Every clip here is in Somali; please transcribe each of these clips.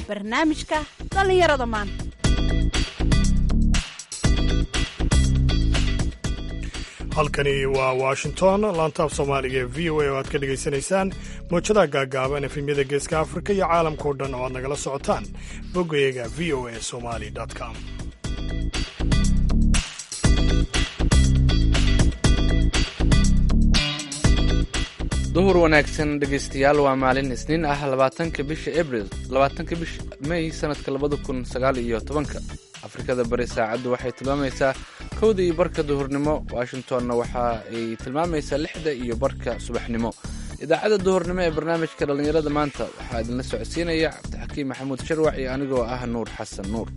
barnaamijka dhallinyarada maanta halkani waa washington laantaaf soomaaliga ee v o a oo aad ka dhegaysanaysaan mowjadaha gaagaaban efemyada geeska afrika iyo caalamkao dhan oo aad nagala socotaan boggayaga v o a somali com duhur wanaagsan dhegaystayaal waa maalin isniin ah labaatanka bisha abril labaatanka bisha may sanadka labada kun sagaal iyo tobanka afrikada bari saacaddu waxay tilmaamaysaa kowda iyo barka duhurnimo washingtonna waxa ay tilmaamaysaa lixda iyo barka subaxnimo idaacadda duhurnimo ee barnaamijka dhallinyarada maanta waxaa idinla socodsiinaya cabdixakiim maxamuud sharwac iyo anigoo ah nuur xasan nuur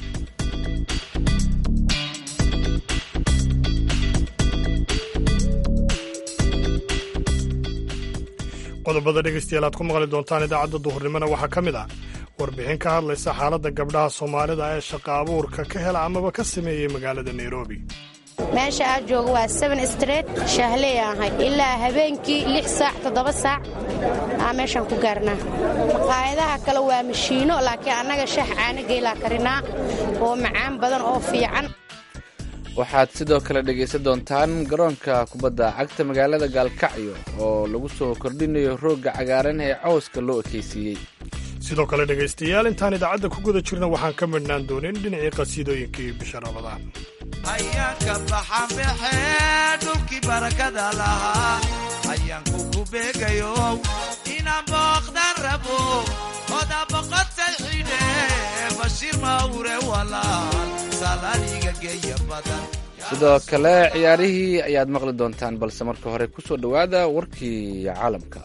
qodobada dhegaystayaal aad ku maqli doontaan idaacadda duhurnimona waxaa ka mid ah warbixin ka hadlaysa xaaladda gabdhaha soomaalida ee shaqa abuurka ka hela amaba ka sameeyey magaalada nairobi meesha aad jooga waa seven street shaahley ahay ilaa habeenkii lix saac toddoba saac aa meeshaan ku gaarnaa maqaayadaha kale waa mashiino laakiin annaga shaah caanageylaa karinaa oo macaan badan oo fiican waxaad sidoo kale dhegaysan doontaan garoonka kubadda cagta magaalada gaalkacyo oo lagu soo kordhinayo roogga cagaaran ee cawska loo ekaysiiyey sidoo kale dhegaystayaal intaan idaacadda ku guda jirna waxaan ka midhnaan doonin dhinacii qasiidooyinkii bisha rabadaan ayaanka baxanbaxee dhulkii barakada lahaa ayaanku ku beegayo inaan booqdan rabo oda boqotay xidhe bashiir mawre walaal salaaliga geeya badan sidoo kale ciyaarihii ayaad maqli doontaan balse marka hore ku soo dhowaada warkii caalamka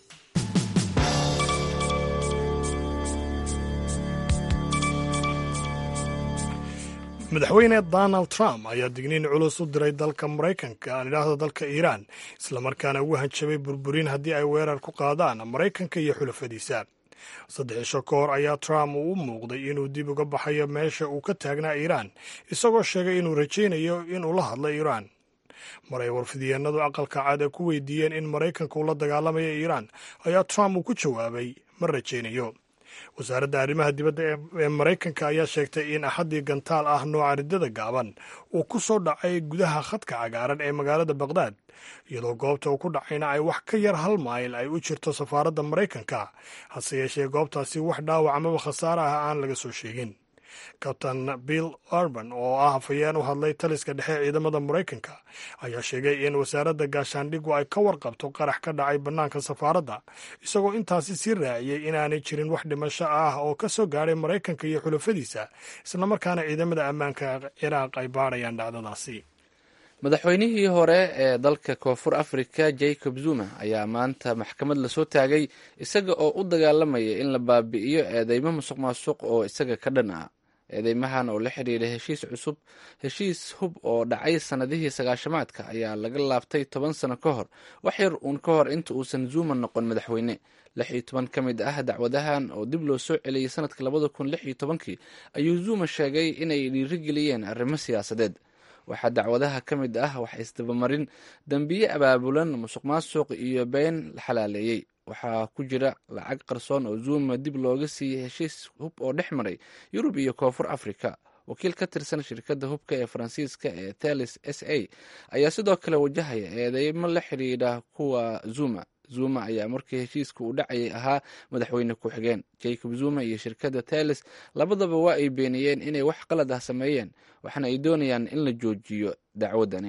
madaxweyne donald trump ayaa digniin culus u diray dalka maraykanka aan idhaahdo dalka iiraan islamarkaana ugu hanjabay burburin haddii ay weerar ku qaadaan maraykanka iyo xulafadiisa saddex isho ka hor ayaa trump uu u muuqday inuu dib uga baxayo meesha uu ka taagnaa iiraan isagoo sheegay inuu rajaynayo inuu la hadlo iiraan mar ay warfidyeennadu aqalka cad ee ku weydiiyeen in maraykanka uu la dagaalamayo iiraan ayaa trump uu ku jawaabay ma rajaynayo wasaaradda arrimaha dibadda ee maraykanka ayaa sheegtay in axaddii gantaal ah nooca riddada gaaban uu ku soo dhacay gudaha khadka cagaaran ee magaalada bakhdad iyadoo goobta uu ku dhacayna ay wax ka yar hal mayl ay u jirto safaaradda maraykanka hase yeeshee goobtaasi wax dhaawac amaba khasaare ah aan laga soo sheegin kabtan bill urban oo ah hafayeen u hadlay taliska dhexe ciidamada maraykanka ayaa sheegay in wasaaradda gaashaandhigu ay ka warqabto qarax ka dhacay bannaanka safaaradda isagoo intaasi sii raaciyey inaanay jirin wax dhimasho ah oo ka soo gaadhay maraykanka iyo xulafadiisa islamarkaana ciidamada ammaanka ciraaq ay baadhayaan dhacdadaasi madaxweynihii hore ee dalka koonfur afrika jacob zuma ayaa maanta maxkamad lasoo taagay isaga oo u dagaalamaya in la baabi'iyo eedeymo musuq maasuq oo isaga ka dhan ah eedeymahan oo la xidhiidha heshiis cusub heshiis hub oo dhacay sannadihii sagaashamaadka ayaa laga laabtay toban sano ka hor wax yar uun ka hor inta uusan zuma noqon madaxweyne lix iyo toban ka mid ah dacwadahan oo dib loo soo celiyey sanadka labada kun lix iyo tobankii ayuu zuma sheegay inay dhiirigeliyeen arrimo siyaasadeed waxaa dacwadaha ka mid ah wax isdabamarin dembiye abaabulan musuq maasuq iyo been la xalaaleeyey waxaa ku jira lacag qarsoon oo zuma dib looga siiyey heshiis hub oo dhex maray yurub iyo koonfur africa wakiil ka tirsan shirkadda hubka ee faransiiska ee telis s a ayaa sidoo kale wajahaya eedeymo la xidhiidha kuwa zuma zuma ayaa markii heshiiska uu dhacayay ahaa madaxweyne ku-xigeen jacob zuma iyo shirkadda telis labadaba waa ay beeniyeen inay wax qalad ah sameeyeen waxaana ay doonayaan in la joojiyo dacwaddani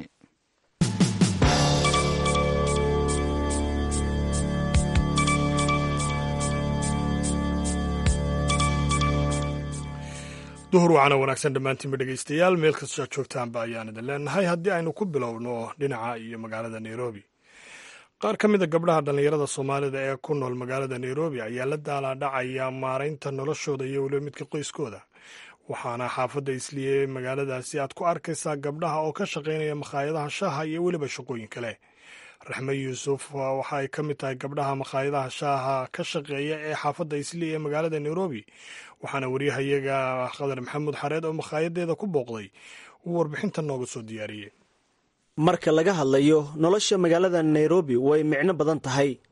duhur wacana wanaagsan dhammaantiinba dhegaystayaal meel kastoo aad joogtaanba ayaan idin leenahay haddii aynu ku bilowno dhinaca iyo magaalada nairobi qaar ka mid a gabdhaha dhallinyarada soomaalida ee ku nool magaalada nairobi ayaa la daalaadhacaya maaraynta noloshooda iyo weliba midka qoyskooda waxaana xaafadda isliye magaaladaasi aad ku arkaysaa gabdhaha oo ka shaqaynaya makhaayadaha shaaha iyo weliba shaqooyin kale raxme yuusuf waxa ay ka mid tahay gabdhaha makhaayadaha shaaha ka shaqeeya ee xaafadda isliye ee magaalada nairobi waxaana waryahayaga qadar maxamuud xareed oo makhaayadadeeda ku booqday uu warbixinta nooga soo diyaariyey marka laga hadlayo nolosha magaalada nairobi way micno badan tahay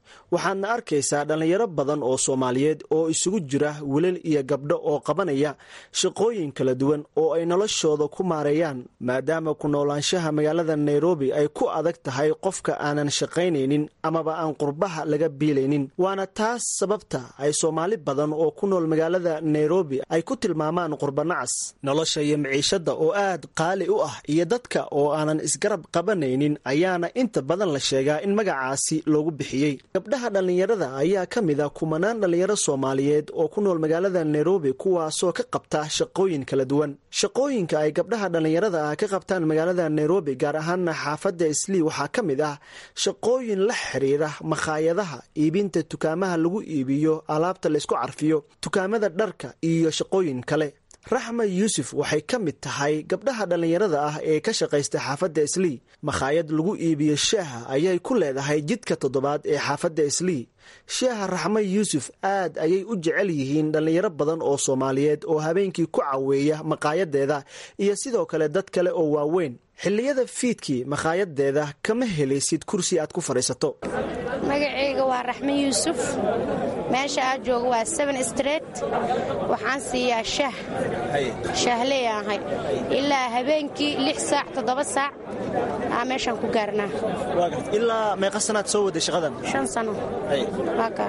waxaadna arkaysaa dhallinyaro badan oo soomaaliyeed oo isugu jira wilal iyo gabdho oo qabanaya shaqooyin kala duwan oo ay noloshooda ku maareeyaan maadaama ku noolaanshaha magaalada nairobi ay ku adag tahay qofka aanan shaqaynaynin amaba aan qurbaha laga biilaynin waana taas sababta ay soomaali badan oo ku nool magaalada nairobi ay ku tilmaamaan qurbanacas nolosha iyo miciishada oo aad qaali u ah iyo dadka oo aanan isgarab qabanaynin ayaana inta badan la sheegaa in magacaasi loogu bixiyey gabdhaha dhallinyarada ayaa ka mid a kumanaan dhallinyaro soomaaliyeed oo ku nool magaalada nairobi kuwaasoo ka qabta shaqooyin kala duwan shaqooyinka ay gabdhaha dhallinyarada ah ka qabtaan magaalada nairobi gaar ahaana xaafadda islii waxaa ka mid ah shaqooyin la xiriira makhaayadaha iibinta dukaamaha lagu iibiyo alaabta laysku carfiyo dukaamada dharka iyo shaqooyin kale raxma yuusuf waxay ka mid tahay gabdhaha dhallinyarada ah ee ka shaqaysta xaafadda islii makhaayad lagu iibiyo shaaha ayay ku leedahay jidka toddobaad ee xaafadda islii shaaha raxma yuusuf aad ayay u jecel yihiin dhallinyaro badan oo soomaaliyeed oo habeenkii ku caweeya makaayadeeda iyo sidoo kale dad kale oo waaweyn xilliyada fiidkii makaayadeeda kama helaysid kursi aad ku fadhiisato magacayga waa raxme yuusuf meesha aad jooga waa seven street waxaan siiyaa shah shaahley ahay ilaa habeenkii lix saac toddoba saac aa meeshaan ku gaarnaa ilaa meeqa sanaad soo waday shaqadan shan sano waa kaa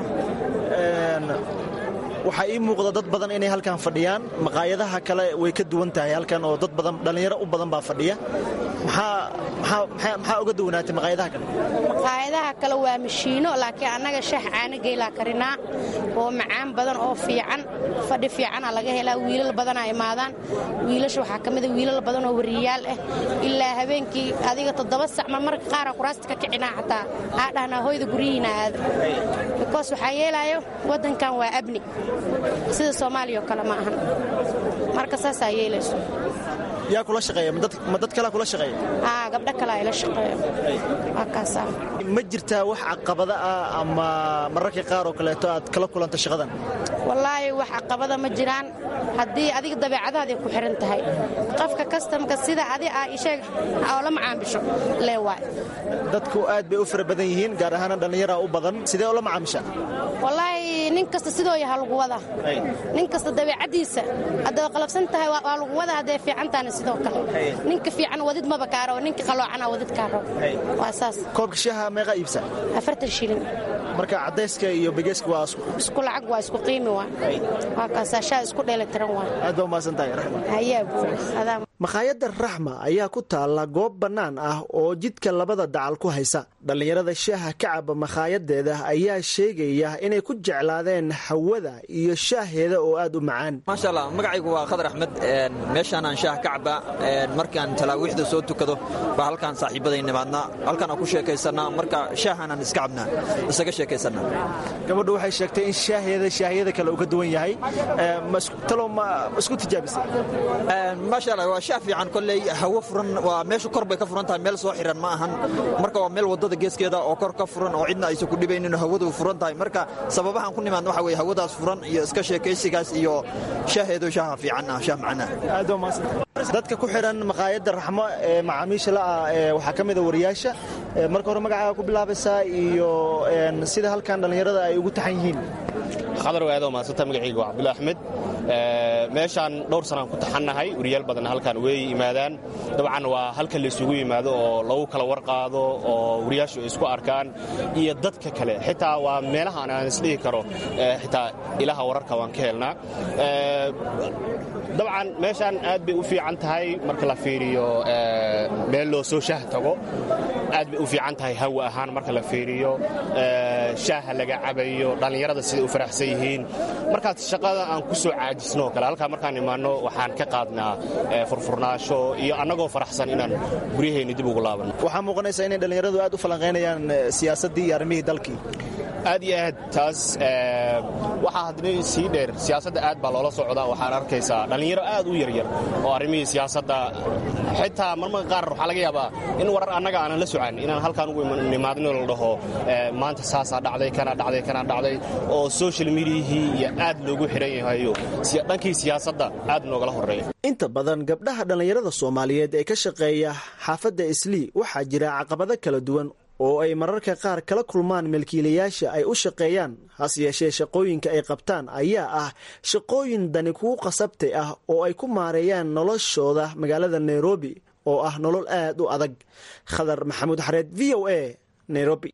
waxaa ii muuqda dad badan inay halkan fadhiyaan maqaayadaha kale way ka duwan tahay halkan oo dad badan dhallinyaro u badan baa fadhiya maxaa uga duwanaatay maqaayadaha kale maqaayadaha kale waa mashiino laakiin annaga shax caano geylaa karinaa oo macaan badan oo fiican fadhi fiicana laga helaa wiilal badanaa imaadaan wiilasha waxaa ka mida wiilal badan oo wariyaal ah ilaa habeenkii adiga toddoba sac mar marka qaara kuraasta ka kicinaa xataa aa dhahnaa hoyda guryihiina aada bikoos waxaa yeelaayo waddankan waa abni sida soomaaliya oo kale ma ahan marka saasaa yeelayso yaa kula shaqeeya ma dad kalea kula shaqeeya aa gabdho kale ayla shaqeeyo waa kaasaa ma jirtaa wax caqabada ah ama mararka qaar oo kaleeto aad kala kulanta shaqadan wallaahi wax caqabada ma jiraan haddii adiga dabeecadaaday ku xihan tahay qofka kastamka sida adi aa isheeg oo la macaamisho lee waay dadku aad bay u fara badan yihiin gaar ahaana dhallinyaraa u badan sidee ula macaamisha wallaahi nin kasta sidoo yaha lagu wadaa nin kasta dabeecaddiisa hadday qalabsan tahay waa lagu wadaa hadday fiicantaana sidoo kale ninka fiican wadid maba kaaro ninka qaloocana wadid kaaro waa saas koobka shaaha meeqa iibsa afartan shilin marka cadayska iyo begeyska waa isku lacag waa isku qiimi waa waa kaasaa shaa isku dheelitiran waa aad baa umahadsan tahay raxma hayaa buur adaa makhaayadda raxma ayaa ku taalla goob bannaan ah oo jidka labada dacal ku haysa dhallinyarada shaaha ka caba makhaayaddeeda ayaa sheegaya inay ku jeclaadeen hawada iyo shaaheeda oo aad u macaan maasha allah magacaygu waa khadar axmed meeshaanaan shaah ka caba markaan talaawiixda soo tukado baa halkaan saaxiibaday nimaadnaa halkaanaan ku sheekaysannaa marka shaahaanaan iska cabnaa isaga sheekaysannaa gabadhu waxay sheegtay in shaaheeda shaahiyada kale uu ka duwan yahay talow ma isku tijaabisay maasha allah waa shaah fiican kolley hawo furan waa meesha kor bay ka furan tahay meel soo xiran ma ahan marka waa meel waddada geeskeeda oo kor ka furan oo cidna aysan ku dhibaynin hawadu furan tahay marka sababahan ku nimaadna waxa weye hawadaas furan iyo iska sheekaysigaas iyo shaaheedu shaaha fiican ah shaah macana aad baa umahadsan dadka ku xidhan maqaayadda raxmo ee macaamiisha la'ah waxaa ka mida wariyaasha marka hore magacaaga ku bilaabaysaa iyo sida halkan dhallinyarada ay ugu taxan yihiin khadar waadoo mahadsanta magacayga waa cabdulla axmed meeshaan dhowr sanaan ku taxannahay wariyaal badan halkaan way yimaadaan dabcan waa halka la isugu yimaado oo lagu kala warqaado oo wariyaashu ay isku arkaan iyo dadka kale xitaa waa meelahaan aan isdhihi karo xitaa ilaha wararka waan ka helnaa dabcan meeshaan aad bay u fiican tahay marka la fiiriyo meel loo soo shaah tago aad bay u fiican tahay hawa ahaan marka la fiiriyo shaaha laga cabayo dhallinyarada siday u faraxsan yihiin markaas shaqada aan ku soo caajisnoo kale halkaa markaan imaanno waxaan ka qaadnaa furfurnaasho iyo annagoo faraxsan inaan guryaheenni dib ugu laabanno waxaa muuqanaysa inay dhallinyaradu aad u falanqaynayaan siyaasaddii iyo arrimihii dalkii aad iyo aad taas waxaa haddana sii dheer siyaasadda aad baa loola socdaa waxaad arkaysaa dhallinyaro aad u yaryar oo arrimihii siyaasadda xitaa marmarka qaar waxaa laga yaabaa in warar annaga aanan la socan inaan halkaan ugu nimaadno la dhaho maanta saasaa dhacday kana dhacday kana dhacday oo social mediahii iyo aad loogu xihan yahayo dhankii siyaasadda aad noogala horreeya inta badan gabdhaha dhallinyarada soomaaliyeed ee ka shaqeeya xaafadda islii waxaa jira caqabado kala duwan oo ay mararka qaar kala kulmaan milkiilayaasha ay u shaqeeyaan hase yeeshee shaqooyinka ay qabtaan ayaa ah shaqooyin dani kugu qasabtay ah oo ay ku maareeyaan noloshooda magaalada nairobi oo ah nolol aad u adag khadar maxamuud xareed v o a nairobi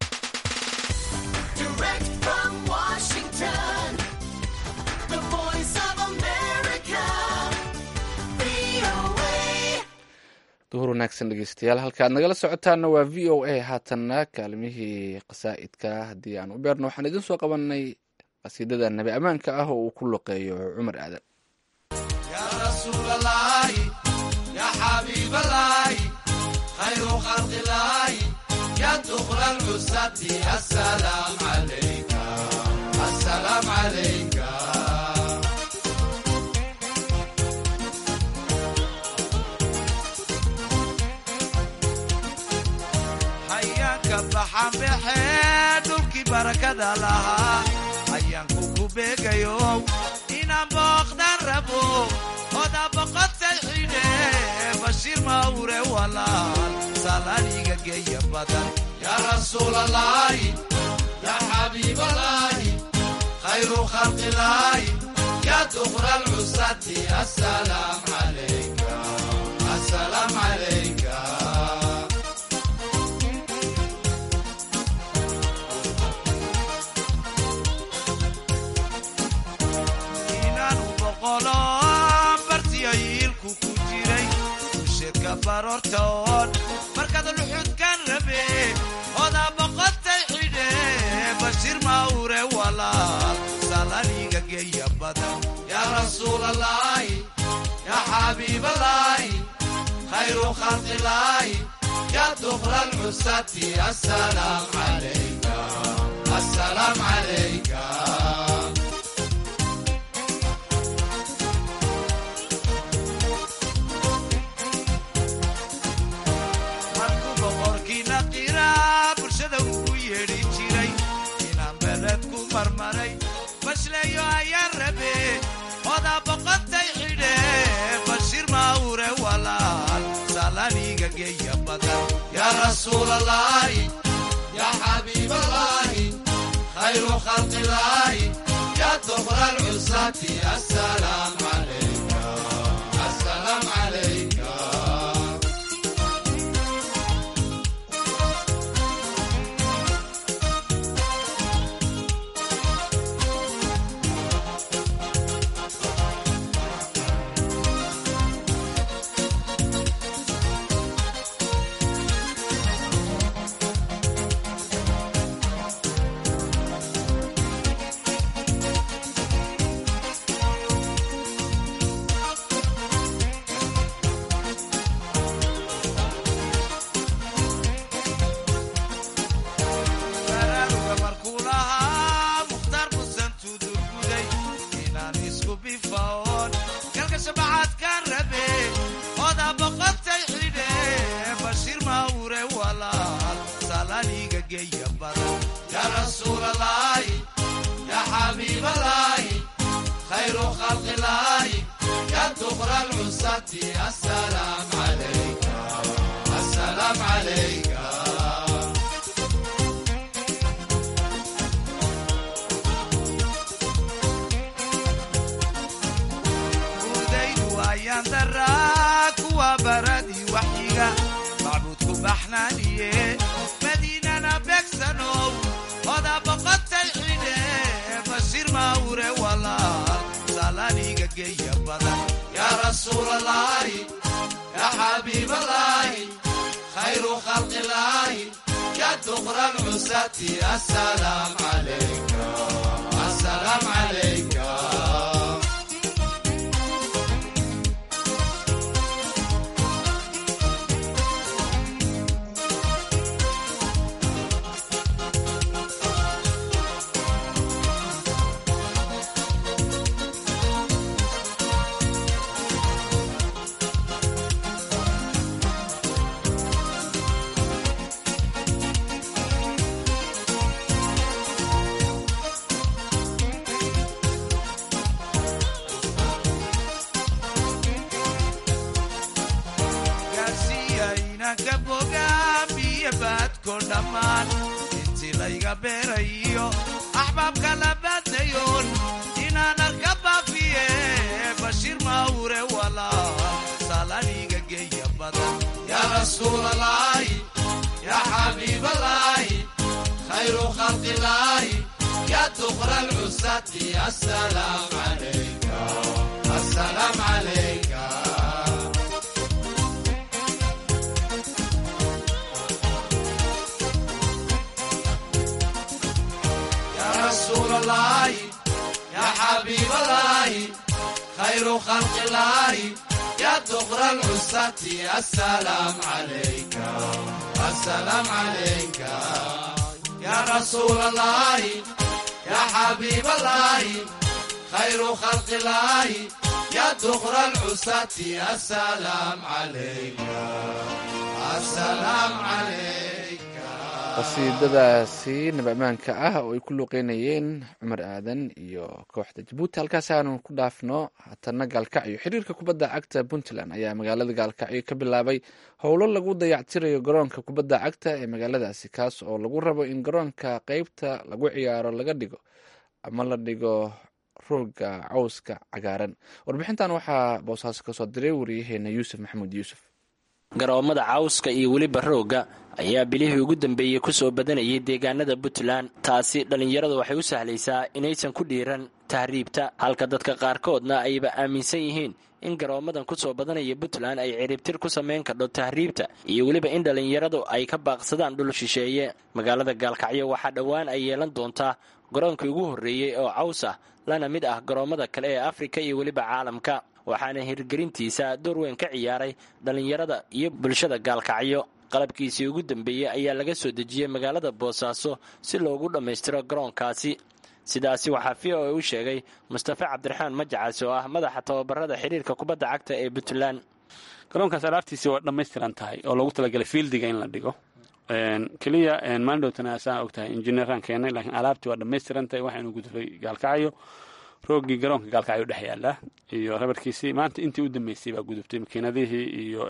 duhur wanaagsan dhegeystayaal halka aad nagala socotaana waa v o a haatanna kaalimihii qasaa'idka haddii aan u beerno waxaan idin soo qabanay qasiidada nabi ammaanka ah oo uu ku loqeeyo cumar aadan يا رسول الله يا حبيب الله خير خلق الله يا دخل العزة السلام عليك السلام عليك حياك بحام بحيد دولكي بركة لها حياك كوكو يوم inaan booqdan rabo oda boqotay xidhe bashiir mawre walaal salaaniga geeya badan yaa rasuulallaahi yaa xabiibalaahi khayru khalqilaahi yaa dukra alcusati asalaam calayka asalaam calayka inaanu boqolo bartiyo yiilku ku jiray usheedka baroortoon markaad luxudkan rabe odaa boqotay xidhe bashiir mawre walaal salaniga geeya badan yaa rasuulallaahi yaa xabiibalaahi khayru khalqilaahi yaa dukra alcusati asalaam calayka asalaam calayka markuu boqorkiina qiraa bulshada ugu yeedhi jiray inaan beled ku marmaray bashleeyo ayaan rabe odaa boqotay xidhe bashiir mawre walaal salaniga geeya badan yaa rasuulallaahi yaa xabiibalaahi khayru khalqilaahi yaa dukra alcusati asalaam calayka asalaam calayka baraaruga markuu lahaa mukhtaar musan tudurguday inaan isku bifaoon galka shabacaadkaan rabe odaa boqotay xidhe bashiir mawre walaal salaniga geeya badan yaa rasuulallaahi yaa xabiibalaahi khayru khalqilaahi yaa dukra alcusati asalaam calayka asalaam calayka udaydu ayaan daraa kuwa baradii waxyiga macbuudku baxnaaniye madiinana beegsanow odaa boqotay xidhe bashiir mawre walaal salaniga geeya badan yaa rasuulallaahi yaa xabiibalaahi khayru khalqilaahi yaa dukra alcusati asalaam calayka asalaam calayka gaarsiiya inanka bogaa biyo baad abidko dhammaan intii layga beerayo axbaabka labaadnayoon inaan arka baafiye bashiir mawre walaal salaniga geeya badan yaa rasuulalaahi yaa xabiibalaahi khayru khalqilaahi yaa duqra lcusati asalaam calayka asalaam calayka yaa rasuulalaahi yaa xabiibalaahi khayru khalqilaahi yaa duqra lcusati asalaam calayka asalaam calayka yaa rasuulalaahi yaa xabiibalaahi khayru khalqilaahi yaa duqra lcusati asalaam calayka asalaam calayka qasiidadaasi nabamaanka ah oo ay ku luuqeynayeen cumar aadan iyo kooxda jabuuti halkaas aanu ku dhaafno haatana gaalkacyo xiriirka kubadda cagta puntland ayaa magaalada gaalkacyo ka bilaabay howlo lagu dayactirayo garoonka kubadda cagta ee magaaladaasi kaas oo lagu rabo in garoonka qeybta lagu ciyaaro laga dhigo ama la dhigo rooga cawska cagaaran warbixintan waxaa boosaaso kasoo diray wariyaheena yuusuf maxamuud yuusuf garoomada cawska iyo weliba roogga ayaa bilihii ugu dambeeyey ku soo badanayay deegaanada puntland taasi dhallinyaradu waxay u sahlaysaa inaysan ku dhiiran tahriibta halka dadka qaarkoodna ayba aaminsan yihiin in garoomadan ku soo badanaya puntland ay ciribtir ku samayn kardho tahriibta iyo weliba in dhallinyaradu ay ka baaqsadaan dhul shisheeye magaalada gaalkacyo waxaa dhowaan ay yeelan doontaa garoonkii ugu horreeyey oo caws ah lana mid ah garoommada kale ee afrika iyo weliba caalamka waxaana hirgelintiisa door weyn ka ciyaaray dhallinyarada iyo bulshada gaalkacyo qalabkiisii ugu dambeeyey ayaa laga soo dejiyey magaalada boosaaso si loogu dhammaystiro garoonkaasi sidaasi waxaa v o a u sheegay mustafa cabdiraxmaan majacaas oo ah madaxa tababarada xiriirka kubadda cagta ee puntland garoonkaas alaabtiisi waa dhammaystiran tahay oo loogu talagalay fiildiga in la dhigo keliya maalindhowtana saa og tahay injineeraan keenay laakiin alaabtii waa dhammaystiran tahay waxaynu gudubay gaalkacyo roogii garoonka gaalkacyo dhex yaala iyo rabarkiisii maanta intii u dambeysay baa gudubtay makiinadihii iyo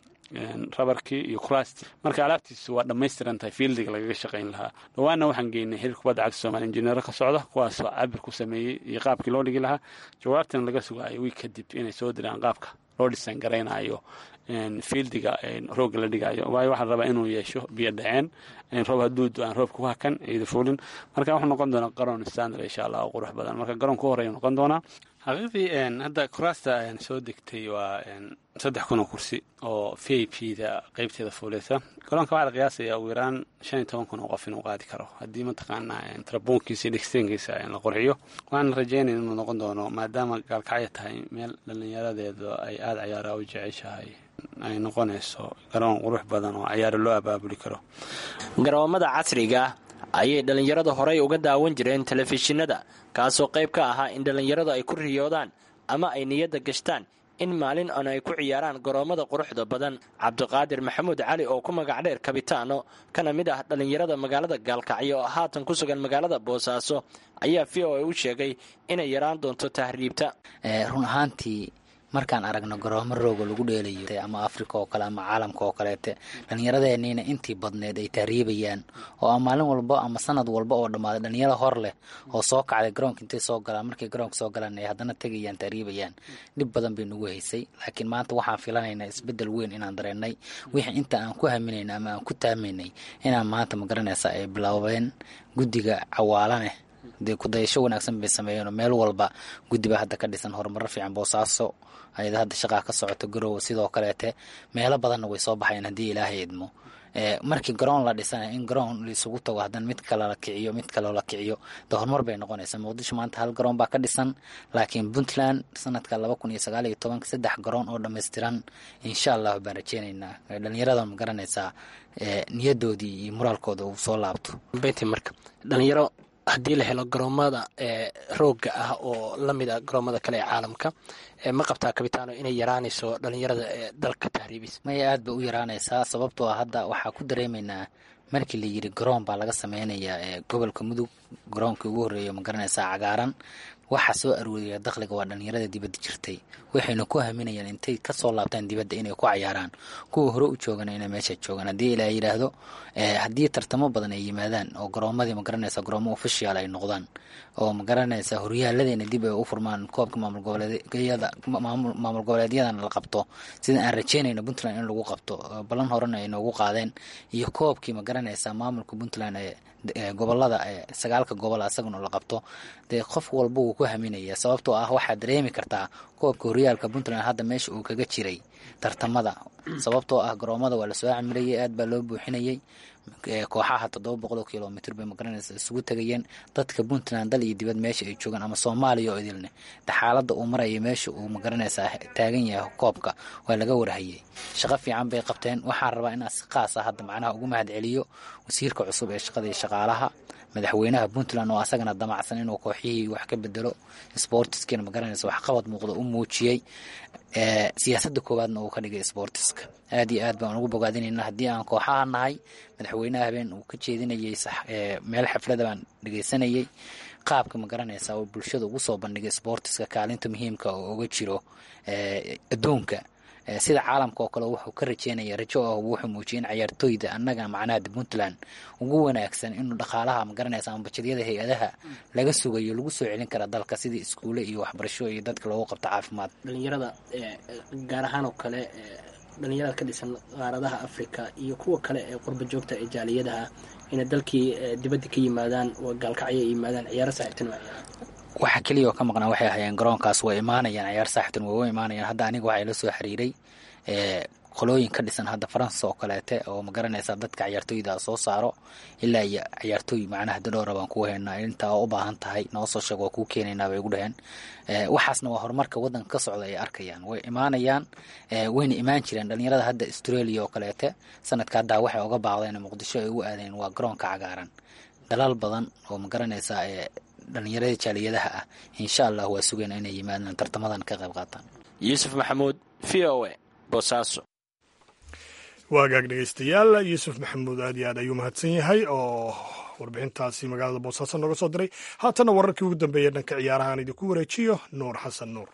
rabarkii iyo kurasti marka alaabtiisi waa dhammaystiran tahay fiildiga lagaga shaqayn lahaa dhawaanna waxaan geynay xiriir kubadda cagta soomaliya injineero ka socda kuwaasoo cabir ku sameeyey iyo qaabkii loo dhigi lahaa jawaabtana laga sugaayo wiig kadib inay soo diraan qaabka loo dhisan garaynayo fiildiga roogga la dhigayo waayo waxaa rabaa inuu yeesho biyo dhaceen roob hadduu do-aan roobka ku hakan ciida fuulin marka wuxuu noqon doonaa garoon standard insha allah oo qurux badan marka garoon ku horeeya noqon doonaa xaqiiqdii hadda kuraasta soo degtay waa saddex kun oo kursi oo v i p da qeybteeda fuuleysa garoonka waxaa la qiyaasaya ugu yaraan shan iyo toban kun oo qof inuu qaadi karo haddii mataqaanaa tarabuunkiisa iyo dhegsteenkiisa la qurxiyo waxaan rajeynaya inuu noqon doono maadaama gaalkacyo tahay meel dhallinyaradeedu ay aada cayaaraa u jeceshahay ay noqonayso garoon qurux badan oo cayaaro loo abaabuli karo garoomada casriga ah ayay dhallinyarada horey uga daawan jireen telefishinada kaasoo qayb ka ahaa in dhallinyaradu ay ku riyoodaan ama ay niyadda gashtaan in maalin on ay ku ciyaaraan garoommada quruxda badan cabdiqaadir maxamuud cali oo ku magac dheer kabitaano kana mid ah dhallinyarada magaalada gaalkacyo oo haatan ku sugan magaalada boosaaso ayaa v o a u sheegay inay yaraan doonto tahriibta run ahaantii markaan aragno garoomo rooga lagu dheelayo ama afrika oo kale ama caalamka oo kaleete dhallinyaradeenniina intii badneed ay tahriibayaan oo a maalin walba ama sanad walba oo dhammaaday dhallinyaro hor leh oo soo kacday garoonka intay soo galaan markay garoonka soo galaan ay haddana tegayaan tahriibayaan dhib badan bay nagu haysay laakiin maanta waxaan filanaynaa isbeddel weyn inaan dareennay wixii inta aan ku haminayna ama aan ku taamaynay inaan maanta magaranaysa ay bilaabeen guddiga cawaalaneh dee kudayasho wanaagsan bay sameeyeen oo meel walba guddi baa hadda ka dhisan horumaro fiican boosaaso ayada hadda shaqaa ka socoto garoowa sidoo kaleete meelo badanna way soo baxayeen haddii ilaahay idmo markii garoon la dhisanaya in garoon laisugu tago haddana mid kale la kiciyo mid kaleo la kiciyo de horumar bay noqonaysaa muqdisho maanta hal garoon baa ka dhisan laakiin puntland sanadka laba kun iyo sagaal iyo tobanka saddex garoon oo dhammaystiran insha allahu baan rajeynaynaa dhalinyarada ma garanaysaa niyadoodii iyo moraalkooda uu soo laabto beyti marka dhalinyaro haddii la helo garoomada ee roogga ah oo la mid ah garoomada kale ee caalamka ma qabtaa kabitaano inay yaraanayso dhalinyarada ee dalka tahriibis maya aad bay u yaraanaysaa sababtoo ah hadda waxaa ku dareemaynaa markii la yidhi garoon baa laga sameynayaa ee gobolka mudug garoonkii ugu horreeya ma garanaysaa cagaaran waxa soo arooriya dakhliga waa dhalinyarada dibadda jirtay waxayna ku haminayaan intay kasoo laabtaan dibadda inay ku cayaaraan kuwa hore u joogana inay meesha joogaan haddii ilaa yidhaahdo haddii tartamo badan ay yimaadaan oo garoomadii magaranaysa garoomo official ay noqdaan oo magaranaysa horyaaladeyna dib ay u furmaan koobka maamul goboleedyada maamul goboleedyadana la qabto sida aan rajeynayno puntland in lagu qabto ballan horena ay noogu qaadeen iyo koobkii magaranaysa maamulka puntland ee gobolada sagaalka gobol asaguna la qabto dee qof walba wuu ku haminaya sababtoo ah waxaad dareemi kartaa koobka horyaalka puntland hadda meesha uu kaga jiray tartamada sababtoo ah garoomada waa lasoo camilayay aad baa loo buuxinayay kooxaha toddoba boqol oo kilomitr bay magaranaysa isugu tegayeen dadka puntland dal iyo dibad meesha ay joogaan ama soomaaliya oo idilne xaaladda uu maraya meesha uu magaranaysaa taagan yahay koobka waa laga warhayay shaqo fiican bay qabteen waxaan rabaa inaan si qaas ah hadda macnaha ugu mahad celiyo wasiirka cusub ee shaqada iyo shaqaalaha madaxweynaha puntland oo asagana damacsan inuu kooxyihii wax ka bedelo sportiskana magaranaysa waxqabad muuqda u muujiyey siyaasada koowaadna uu ka dhigay sportiska aad iyo aad baan ugu bogaadinayna haddii aan kooxaha nahay madaxweynaha habeen uu ka jeedinayay meel xaflada baan dhegeysanayay qaabka magaranaysa oo bulshada ugu soo bandhigay sportiska kaalinta muhiimka oo uga jiro adduunka sida caalamka oo kale wuxuu ka rajeynaya rajo oo wuxuu muujiyay in cayaartooyda annaga macnaha puntland ugu wanaagsan inuu dhaqaalaha magaranaysa ama bajedyada hay-adaha laga sugayo lagu soo celin kara dalka sidii iskuule iyo waxbarasho iyo dadka loogu qabto caafimaad dhalinyarada gaar ahaan oo kale dhalinyarada ka dhisan qaaradaha africa iyo kuwa kale ee qurba joogta ee jaaliyadaha inay dalkii dibadda ka yimaadaan gaalkacyo ay yimaadaan ciyaaro saaxiibtin waxa keliya oo ka maqnaa waxay ahayeen garoonkaas way imaanayaan ciyaar saaxiibtan way u imaanayaan hadda aniga waxaa ila soo xiriiray qolooyin ka dhisan hadda faransa oo kaleete oo magaranaysa dadka ciyaartooyda soo saaro ilaa iyo ciyaartooy macnaha dadhowra baan ku haynaa intaa u baahan tahay noo soo sheeg waa kuu keenaynaa bay ugu dhaheen waxaasna waa horumarka waddanka ka socda ay arkayaan way imaanayaan wayna imaan jireen dhalinyarada hadda australia oo kaleete sanadka haddaa waxay oga baaqdeen muqdisho ay ugu aadeen waa garoonka cagaaran dalaal badan oo magaranaysa dhalinyarada jaaliyadaha ah insha allah waa sugayna inay yimaadaan tartamadan ka qayb qaataan yuusuf maxamuud v o a boosaaso waagaag dhegeystayaal yuusuf maxamuud aad iyo aad ayuu mahadsan yahay oo warbixintaasi magaalada boosaaso nooga soo diray haatanna wararkii ugu dambeeya dhanka ciyaaraha aan idinku wareejiyo nuur xasan nuur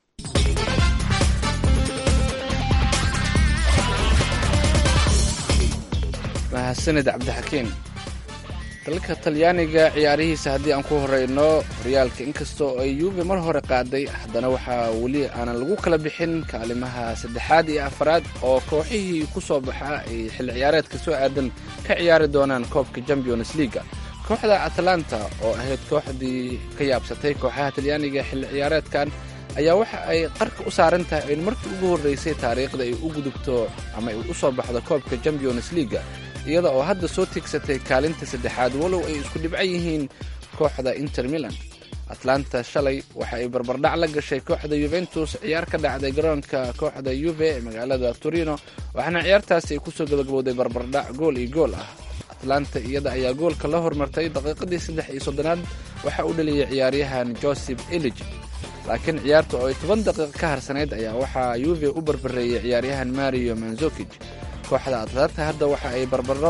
mahadsanid cabdixakiin dalka talyaaniga ciyaarihiisa haddii aan ku horeyno horyaalka inkastoo ay yuube mar hore qaaday haddana waxaa weli aanan lagu kala bixin kaalimaha saddexaad iyo afaraad oo kooxihii ku soo baxa ay xilli ciyaareedka soo aadan ka ciyaari doonaan koobka champions leaga kooxda atlanta oo ahayd kooxdii ka yaabsatay kooxaha talyaaniga xilli ciyaareedkan ayaa waxa ay qarka u saaran tahay in markii ugu horreysay taariikhda ay u gudubto ama ay u soo baxdo koobka champions leaga iyada oo hadda soo tigsatay kaalinta saddexaad walow ay isku dhibcan yihiin kooxda inter milan atlanta shalay waxa ay barbardhac la gashay kooxda yuventus ciyaar ka dhacday garoonka kooxda yuve ee magaalada torino waxaana ciyaartaasi ay kusoo gabagabowday barbardhac gool iyo gool ah atlanta iyada ayaa goolka la hormartay daqiiqadii saddex iyo soddonaad waxa uu dhaliyay ciyaaryahan joseph elij laakiin ciyaarta oo ay toban daqiiq ka harsanayd ayaa waxaa yuve u barbareeyey ciyaaryahan mario manzokij kooxda atlanta hadda waxa ay barbaro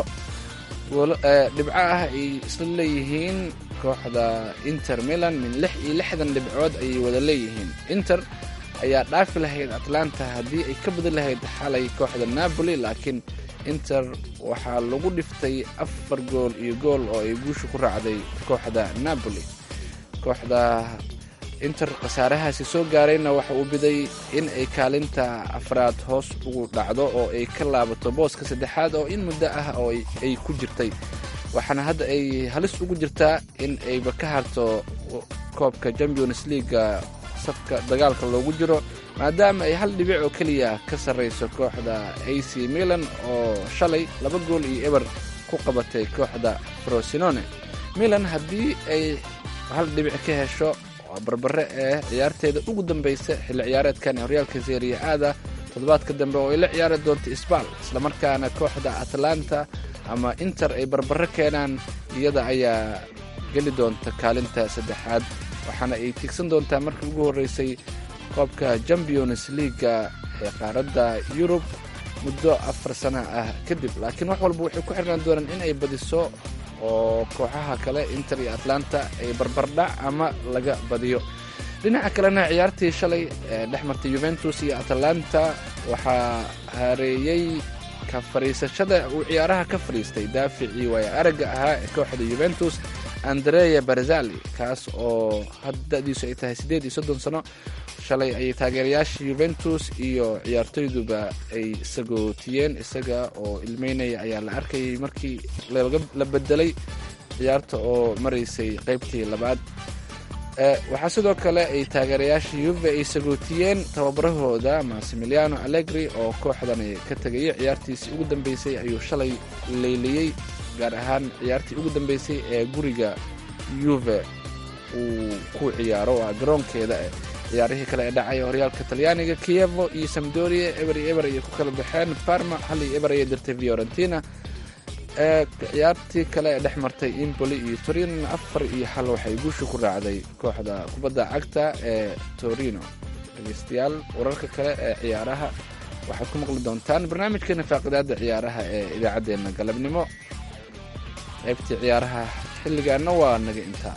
dhibco ah ay isla leeyihiin kooxda inter milan min lix iyo lixdan dhibcood ayay wada leeyihiin inter ayaa dhaafi lahayd atlanta haddii ay ka badi lahayd xalay kooxda napoli laakiin inter waxaa lagu dhiftay afar gool iyo gool oo ay guusha ku raacday kooxda napoli kooxda inter khasaarahaasi soo gaarayna waxa uu biday in ay kaalinta afraad hoos ugu dhacdo oo ay ka laabato booska saddexaad oo in muddo ah oo ay ku jirtay waxaana hadda ay halis ugu jirtaa in ayba ka harto koobka champions leaga safka dagaalka loogu jiro maadaama ay hal dhibic oo keliya ka sarrayso kooxda a c milan oo shalay laba gool iyo eber ku qabatay kooxda frosinone milan haddii ay hal dhibic ka hesho barbare ee ciyaarteeda ugu dambaysa xilli ciyaareedkan ee horyaalka seriya aada toddobaadka dambe oo ay la ciyaari doonto isbaal islamarkaana kooxda atlanta ama inter ay barbare keenaan iyada ayaa geli doonta kaalinta saddexaad waxaana ay tiigsan doontaa markii ugu horreysay koobka champions leaga ee qaaradda yurub muddo afar sana ah kadib laakiin wax walba waxay ku xirnaan doonaan in ay badiso oo kooxaha kale inter iyo atlanta ay barbardhac ama laga badiyo dhinaca kalena ciyaartii shalay ee dhex martay yuventus iyo atlanta waxaa hareeyey ka fadhiisashada uu ciyaaraha ka fadhiistay daaficii waaya aragga ahaa ee kooxda yuventus andrea barzali kaas oo haddadiisu ay tahay siddeed iyo soddon sano shalay ayay taageerayaasha yuventus iyo ciyaartoyduba ay sagootiyeen isaga oo ilmeynaya ayaa la arkayay markii la bedelay ciyaarta oo maraysay qaybtii labaad waxaa sidoo kale ay taageerayaasha yuve ay sagootiyeen tababarahooda maximiliano allegri oo kooxdan ka tegayay ciyaartiisii ugu dambeysay ayuu shalay leyliyey gaar ahaan ciyaartii ugu dambeysay ee guriga yuve uu ku ciyaaro waa garoonkeeda ciyaarihii kale ee dhacay horyaalka talyaaniga kievo iyo samdoria eber iyo eber ayay ku kala baxeen parma hal iyo eber ayay dirtay fiorentina ciyaartii kale ee dhex martay impoli iyo torino afar iyo xal waxay guusha ku raacday kooxda kubadda cagta ee torino dhegeystayaal wararka kale ee ciyaaraha waxaad ku maqli doontaan barnaamijkeena faaqidaada ciyaaraha ee idaacaddeenna galabnimo qaybtii ciyaaraha xilligaana waa naga intaa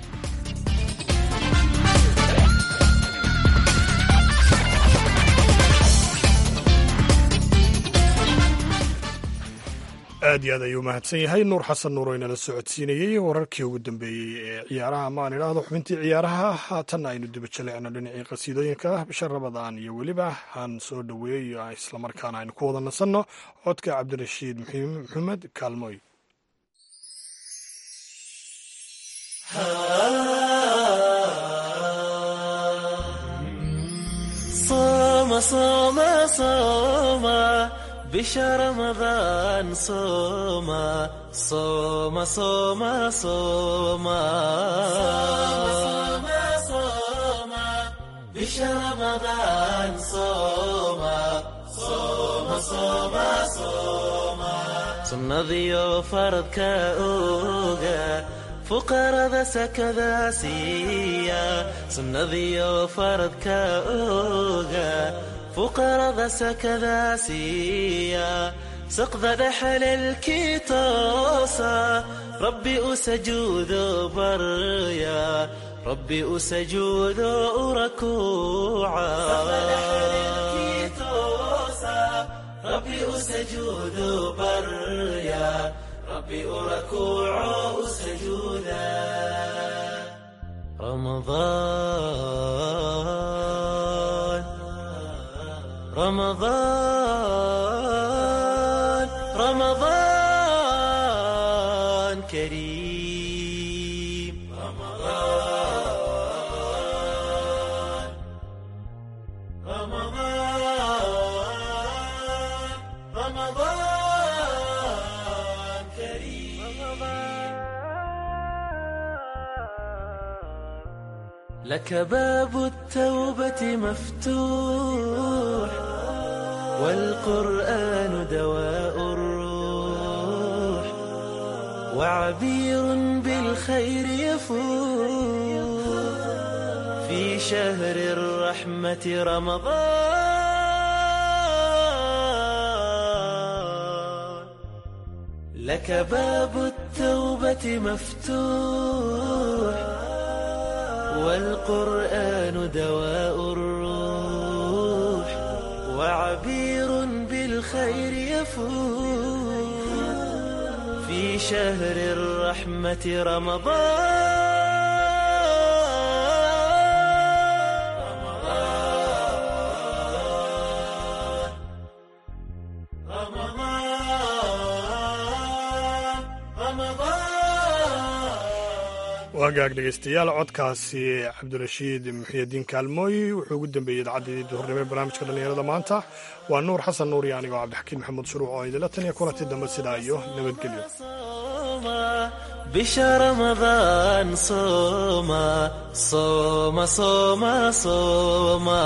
aad iyo aad ayuu mahadsan yahay nuur xasan nuur oo inala socodsiinayey wararkii ugu dambeeyey ee ciyaaraha ama aan idhaahdo xubintii ciyaaraha haatanna aynu diba jalecno dhinacii qasiidooyinka bisha rabadaan iyo weliba han soo dhoweeyo islamarkaana aynu ku wada nasanno codka cabdirashiid maxamed kaalmoy bisha ramadaan sooma sooma sooma sooma bisha ramadaan sooma sooma sooma sooma sunnadiyo faradka oga fuqarada sakada siiya sunnadiyo faradka oga fuqarada sakada siiya saqda dhexalelkii toosa rabbi u sajuudo barya rabbi u sajuudo u rakuuca rabbi u sajuudo barya rabbi u rakuuco u sajuuda رمضان رمضان رمضان كريم رمضان رمضان رمضان كريم لك باب التوبة مفتوح والقرآن دواء الروح وعبير بالخير يفوح في شهر الرحمة رمضان لك باب التوبة مفتوح والقرآن دواء الروح وعبير بالخير يفوح في شهر الرحمة waagaag dhegeystayaal codkaasi cabdirashiid muxiyadiin kaalmooy wuxuu ugu dambeeyey idaacaddeedii duhurnimo ee barnaamijka dhallinyarada maanta waa nuur xasan nuur iyo anigoo cabdixakiin maxamuud shuruuc oo idinla taniya kulanti dambe sidaa iyo nabadgelyo bisha ramadaan sooma sooma sooma sooma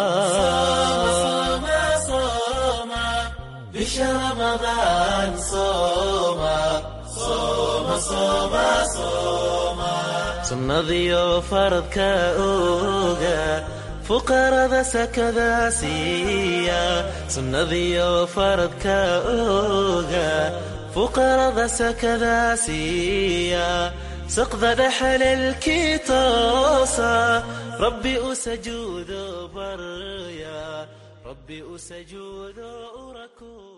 bisha ramadaan sooma sooma sooma sooma sunnadiyo faradka oga fuqarada sakada siiya sunnadiyo faradka oga fuqarada sakadaa siiya saqda dhexalelkii toosa rabbi u sajuudo barya rabbi u sajuudo u rakuuc